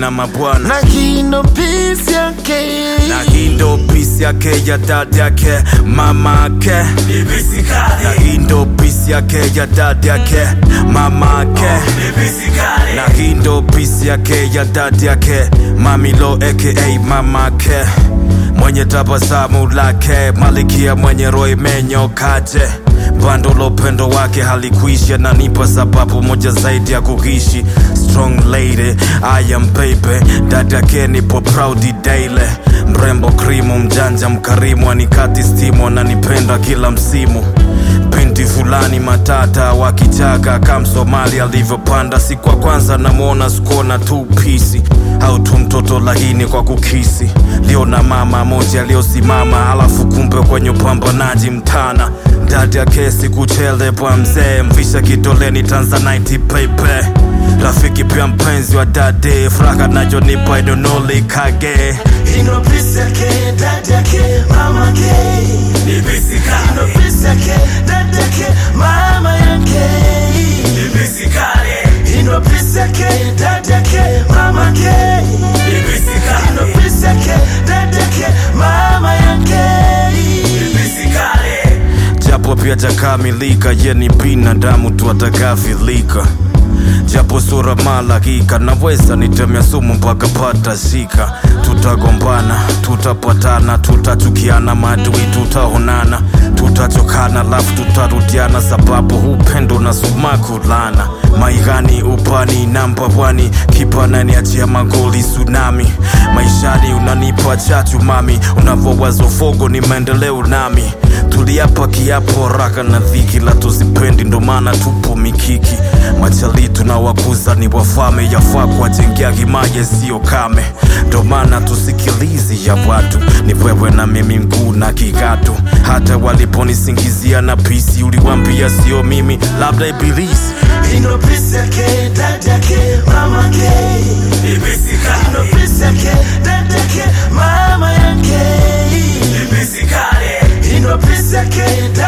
na mabwana na hii ndo pisi yake na hii ndo pisi yake ya dada yake mama yake na hii ndo pisi yake ya dada yake mama yake na hii ndo pisi yake ya dada yake mamilo aka mama yake mwenye tabasamu lake malikia mwenye roho imenyokaje bando la upendo wake halikuishi ananipa sababu moja zaidi ya kuishi strong lady I am baby dada yake nipo proud daily mrembo krimu mjanja mkarimu anikati stimu ananipenda kila msimu binti fulani matata wakichaka kam somali alivyopanda siku ya kwanza namwona skona tu pisi au tu mtoto lahini kwa kukisi lio na mama moja aliyosimama alafu kumbe kwenye upambanaji mtana dada ya kesi kuchele bwa mzee mvisha kidoleni tanzanite pepe rafiki pia mpenzi wa dade furaha najonipa idonolikage ino pisi yake dada yake mama yake ino pisi yake dada yake mama yake ino pisi yake dada yake mama yake ino pisi yake dada yake mama yake japo pia jakamilika ye ni binadamu tu atakafilika japo sura malakika naweza nitemea sumu mpaka pata shika tutagombana tutapatana tutachukiana maadui tutaonana tutachokana lafu tutarudiana sababu upendo na sumakulana maigani upani namba wani kipanani achia magoli tsunami maishani unanipa chachu mami unavowazo fogo ni maendeleo nami tuliapa kiapo raka na dhiki la tuzipendi ndo maana tupo mikiki machali tunawakuza ni wafame yafaa kuwajengea himaye siyo kame ndo maana tusikilizi ya watu ni wewe na mimi mguu na kikatu hata waliponisingizia na pisi uliwambia sio mimi labda ibilisi ino pisi yake dada yake mama yake ino pisi yake dada yake mama yake ino pisi yake